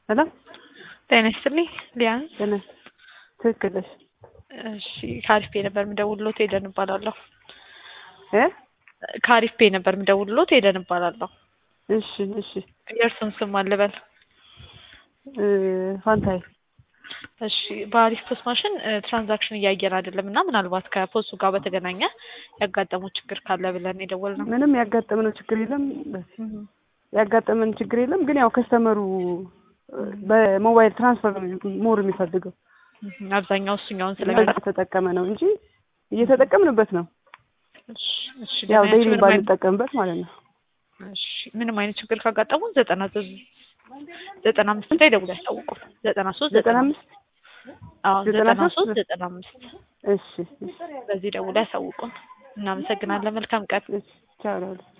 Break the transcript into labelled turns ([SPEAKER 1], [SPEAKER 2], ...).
[SPEAKER 1] ሄሎ
[SPEAKER 2] ጤና ይስጥልኝ ሊያንስ
[SPEAKER 1] ጤና ትክክል ነሽ።
[SPEAKER 2] እሺ ከአሪፍ ፔ ነበር የምደውልሎት ሄደን እባላለሁ።
[SPEAKER 1] እ
[SPEAKER 2] ከአሪፍ ፔ ነበር የምደውልሎት ሄደን እባላለሁ።
[SPEAKER 1] እሺ እሺ
[SPEAKER 2] የእርሱን ስም አልበል።
[SPEAKER 1] እ ፋንታይ
[SPEAKER 2] እሺ በአሪፍ ፖስት ማሽን ትራንዛክሽን እያየን አይደለም እና ምናልባት ከፖስቱ ጋር በተገናኘ ያጋጠመው ችግር ካለ ብለን የደወልነው።
[SPEAKER 1] ምንም ያጋጠመነው ችግር የለም። ያጋጠመን ችግር የለም። ግን ያው ከስተመሩ በሞባይል ትራንስፈር ነው ሞር የሚፈልገው
[SPEAKER 2] አብዛኛው እሱኛውን
[SPEAKER 1] ስለዚህ
[SPEAKER 2] ስለሚያደርግ
[SPEAKER 1] እየተጠቀመ ነው እንጂ እየተጠቀምንበት ነው።
[SPEAKER 2] እሺ፣ እሺ፣
[SPEAKER 1] ያው
[SPEAKER 2] ለምን
[SPEAKER 1] ዴይሊ
[SPEAKER 2] ምንም አይነት-
[SPEAKER 1] ባንጠቀምበት ማለት ነው።
[SPEAKER 2] እሺ፣ ምንም አይነት ችግር ካጋጠሙን ዘጠና ዘ- ዘጠና አምስት ላይ ደውለው ያስታውቁ። ዘጠና ሶስት
[SPEAKER 1] ዘጠና አምስት
[SPEAKER 2] አዎ
[SPEAKER 1] ዘጠና
[SPEAKER 2] ዘጠና
[SPEAKER 1] ሶስት
[SPEAKER 2] ሶስት ዘጠና አምስት
[SPEAKER 1] እሺ እሺ
[SPEAKER 2] በዚህ ደውለው ያሳውቁን። እናመሰግናለን። መልካም ቀን።
[SPEAKER 1] እሺ ቻው